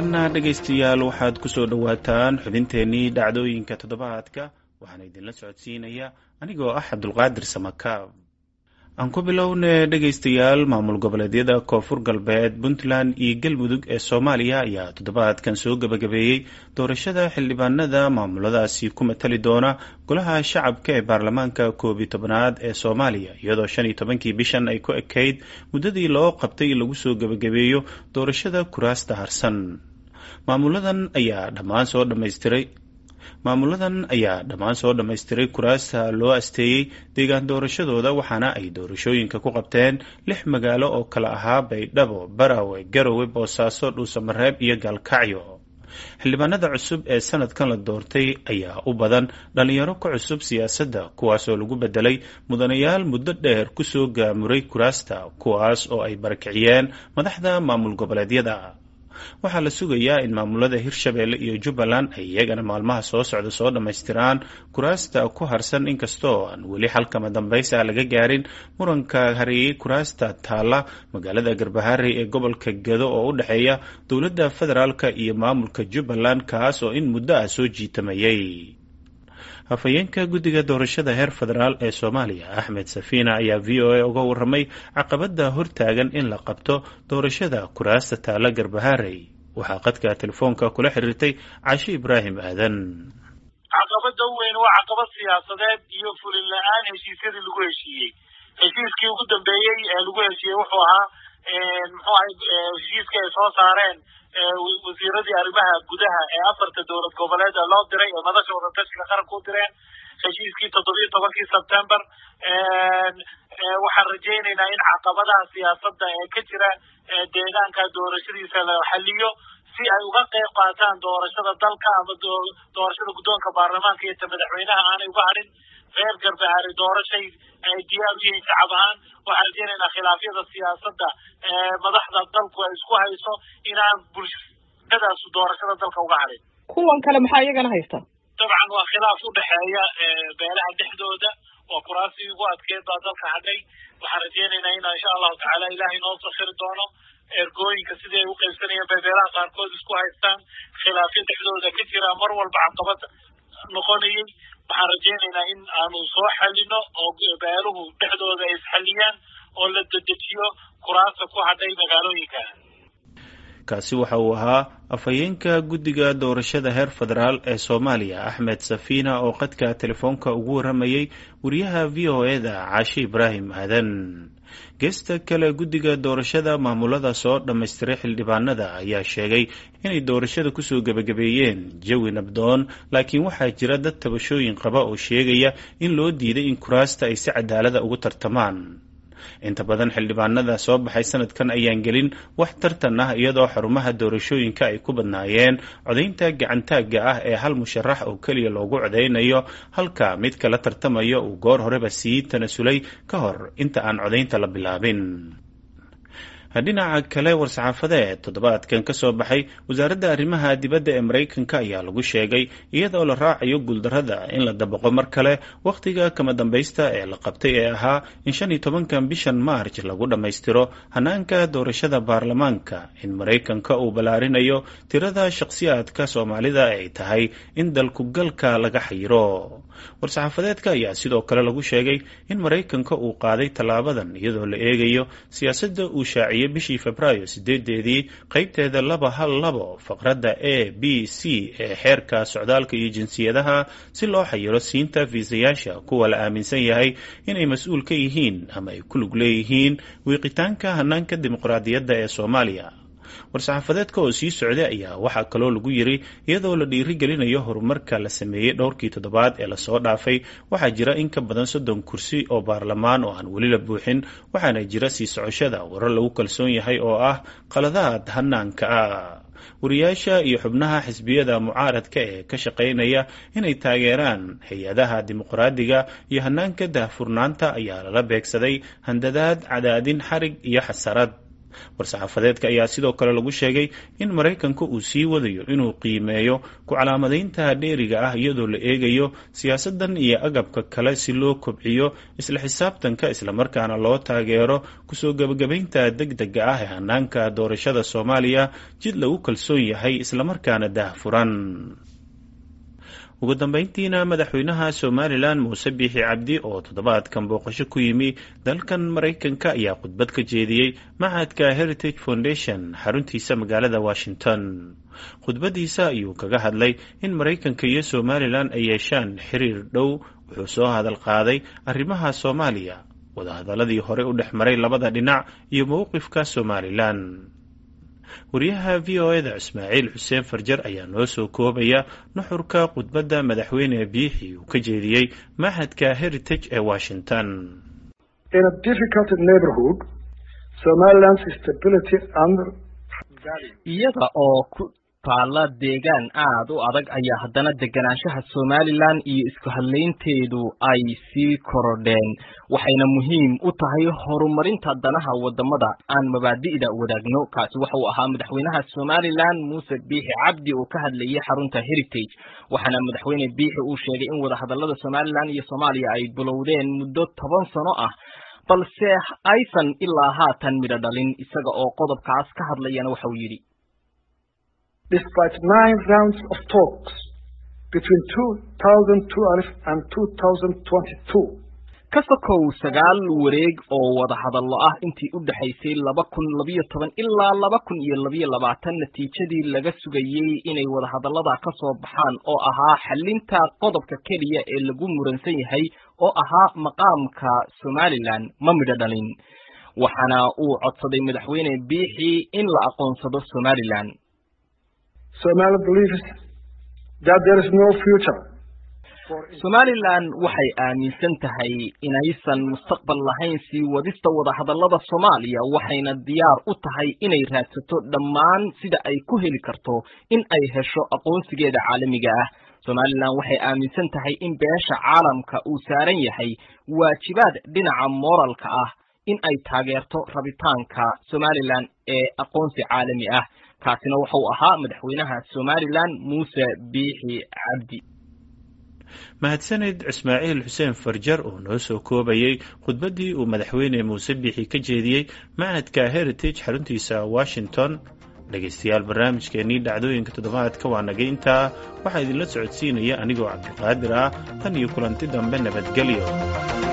haatanna dhegaystayaal waxaad ku soo dhowaataan xubinteennii dhacdooyinka toddobaadka waxaana idinla socodsiinaya anigoo ah cabdulqaadir samakaab aan ku bilowne dhegaystayaal maamul goboleedyada koonfur galbeed puntland iyo galmudug ee soomaaliya ayaa toddobaadkan soo gebagabeeyey doorashada xildhibaanada maamuladaasi ku matali doona golaha shacabka ee baarlamaanka koob iyo tobanaad ee soomaaliya iyadoo shan iyo tobankii bishan ay ku ekayd muddadii loo qabtay in lagu soo gebagabeeyo doorashada kuraasta harsan maamuladan ayaa dhammaan soo dhammaystiray maamuladan ayaa dhammaan soo dhammaystiray kuraasta loo asteeyey deegaan doorashadooda waxaana ay doorashooyinka ku qabteen lix magaalo oo kala ahaa baydhabo barawe garowe boosaaso dhuusamareeb iyo gaalkacyo xildhibaanada cusub ee sanadkan la doortay ayaa u badan dhalinyaro ka cusub siyaasadda kuwaasoo lagu bedelay mudanayaal muddo dheer kusoo gaamuray kuraasta kuwaas oo ay barakiciyeen madaxda maamul goboleedyada waxaa la sugayaa in maamulada hirshabeelle iyo jubbaland ay iyagana maalmaha soo socda soo dhammaystiraan kuraasta ku harsan inkastoo aan weli xalkama dambaysa laga gaarin muranka hareeyey kuraasta taalla magaalada garbaharey ee gobolka gedo oo u dhexeeya dowladda federaalka iyo maamulka jubbaland kaas oo in muddo ah soo jiitamayay hafayeenka guddiga doorashada heer federaal ee soomaaliya axmed safiina ayaa v o a uga waramay caqabada hortaagan in la qabto doorashada kuraasta taala garbaharey waxaa qadka telefoonka kula xiriirtay cashe ibraahim aadan caqabada weyn waa caqabad siyaasadeed iyo fulin la-aan heshiisyadii lagu heshiiyey heshiiskii ugu dambeeyey ee lagu heshiiyey wuxuu ahaa muxuu ahay heshiiska ay soo saareen wasiiradii arrimaha gudaha ee afarta dowlad goboleed ee loo diray ee madasha wadatashiga qaranka u direen heshiiskii toddobiyo tobankii sebtember waxaan rajaynaynaa in caqabadaha siyaasadda ee ka jira deegaanka doorashadiisa la xaliyo si ay uga qeyb qaataan doorashada dalka ama doorashada guddoonka baarlamaanka iyo ta madaxweynaha aanay uga hadhin reer garbahaari doorashay ay diyaar u yihiin shacab ahaan waxaan rajaynaynaa khilaafyada siyaasadda madaxda dalku ay isku hayso inaan bulshadaas doorashada dalka uga hadhin kuwan kale maxaa iyagana haysta dabcan waa khilaaf u dhexeeya beelaha dhexdooda waa kuraasii ugu adkeed baa dalka hadhay waxaan rajaynaynaa in insha allahu tacaala ilaahay noo sakhiri doono ergooyinka sidii ay u qaybsanayeen bay beelaha qaarkood isku haystaan khilaafyo dhexdooda ka jira mar walba caqabad noqonayay waxaan rajaynaynaa in aanu soo xalino oo beeluhu dhexdooda ay isxaliyaan oo la dedejiyo kuraasta ku hadhay magaalooyinka kaasi waxa uu ahaa afhayeenka guddiga doorashada heer federaal ee soomaaliya axmed safiina oo qadka telefoonka ugu waramayey wariyaha v o e da caashe ibraahim aadan geesta kale guddiga doorashada maamulada soo dhammaystiray xildhibaanada ayaa sheegay inay doorashada kusoo gebagabeeyeen jawi nabdoon laakiin waxaa jira dad tabashooyin qaba oo sheegaya in loo diiday in kuraasta ay si cadaalada ugu tartamaan inta badan xildhibaanada soo baxay sanadkan ayaan gelin wax tartan ah iyadoo xarumaha doorashooyinka ay ku badnaayeen codaynta gacantaagga ah ee hal musharax oo keliya loogu codaynayo halka mid kala tartamayo uu goor horeba sii tanasulay ka hor inta aan codaynta la bilaabin dhinaca kale war-saxaafadeed toddobaadkan ka soo baxay wasaaradda arrimaha dibadda ee maraykanka ayaa lagu sheegay iyadoo la raacayo guuldarrada in la dabaqo mar kale wakhtiga kama dambaysta ee la qabtay ee ahaa in shan iyo tobankan bishan maarj lagu dhammaystiro hanaanka doorashada baarlamaanka in maraykanka uu ballaarinayo tirada shakhsiyaadka soomaalida ay tahay in dalkugalka laga xayiro war-saxaafadeedka ayaa sidoo kale lagu sheegay in maraykanka uu qaaday tallaabadan iyadoo la eegayo siyaasadda uu shaaciyey bishii febraayo sideedeedii qeybteeda laba hal labo faqradda a b c ee xeerka socdaalka iyo jinsiyadaha si loo xayiro siinta fiisayaasha kuwa la aaminsan yahay inay mas-uul ka yihiin ama ay ku lug leeyihiin wiiqitaanka hanaanka dimuqraadiyadda ee soomaaliya war-saxaafadeedka oo sii socday ayaa waxaa kaloo lagu yiri iyadoo la dhiirigelinayo horumarka la sameeyey dhowrkii toddobaad ee lasoo dhaafay waxaa jira in ka badan soddon kursi oo baarlamaan oo aan weli la buuxin waxaana jira sii socoshada warar lagu kalsoon yahay oo ah qaladaad hanaanka ah wariyaasha iyo xubnaha xisbiyada mucaaradka ee ka shaqaynaya inay taageeraan hay-adaha dimuqraadiga iyo hanaanka daahfurnaanta ayaa lala beegsaday handadaad cadaadin xarig iyo xasarad war-saxaafadeedka ayaa sidoo kale lagu sheegay in maraykanka uu sii wadayo inuu qiimeeyo ku calaamadaynta dheeriga ah iyadoo la eegayo siyaasadan iyo agabka kale si loo kobciyo isla xisaabtanka islamarkaana loo taageero kusoo gebagabaynta deg dega ah ee hanaanka doorashada soomaaliya jid lagu kalsoon yahay islamarkaana daahfuran ugu dambeyntiina madaxweynaha somalilan muuse biixi cabdi oo toddobaadkan booqasho ku yimi dalkan maraykanka ayaa khudbad ka jeediyey machadka heritage foundation xaruntiisa magaalada washington khudbadiisa ayuu kaga hadlay in maraykanka iyo somalilan ay yeeshaan xiriir dhow wuxuu soo hadal qaaday arrimaha soomaaliya wadahadaladii hore u dhex maray labada dhinac iyo mowqifka somalilan wariyaha v o eda ismaaciil xuseen farjar ayaa noo soo koobaya nuxurka khudbadda madaxweyne biixi uu ka jeediyey machadka heritage ee washington iyada oo ku taalla deegaan aad u adag ayaa haddana deganaanshaha somalilan iyo isku hadlaynteedu ay sii korodheen waxayna muhiim u tahay horumarinta danaha wadamada aan mabaadi'da wadaagno kaasi waxa uu ahaa madaxweynaha somalilan muuse biixi cabdi oo ka hadlayay xarunta heritage waxaana madaxweyne biixi uu sheegay in wadahadalada somalilan iyo soomaaliya ay bilowdeen muddo toban sano ah balse aysan ilaa haatan midho dhalin isaga oo qodobkaas ka hadlayana waxa uu yidhi despite nine rounds of talks between 2012 and 2022 ka sokow sagaal wareeg oo wada hadallo ah intii u dhexaysay laba kun labiyo toban ilaa laba kun iyo labiyo labaatan natiijadii laga sugayey inay wadahadallada ka soo baxaan oo ahaa xalinta qodobka keliya ee lagu muransan yahay oo ahaa maqaamka somalilan ma midho dhalin waxaana uu codsaday madaxweyne biixi in la aqoonsado somalilan Somali believes that there is no future. somalilan waxay aaminsan tahay inaysan mustaqbal lahayn sii wadista wadahadallada soomaaliya waxayna diyaar u tahay inay raadsato dhammaan sida ay ku heli karto in ay hesho aqoonsigeeda caalamiga ah somalilan waxay aaminsan tahay in beesha caalamka uu saaran yahay waajibaad dhinaca mooralka ah in ay taageerto rabitaanka somalilan ee aqoonsi caalami ah kaasina wuxuu ahaa madaxweynaha somalilan muuse biixi cabdi mahadsaned ismaaciil xuseen farjar oo noo soo koobayey khudbaddii uu madaxweyne muuse biixi ka jeediyey machadka heritage xaruntiisa washington dhegaystayaal barnaamijkeenii dhacdooyinka toddobaadka waa naga intaa waxaa idinla socodsiinaya anigoo cabdiqaadir ah tan iyo kulanti dambe nabadgelyo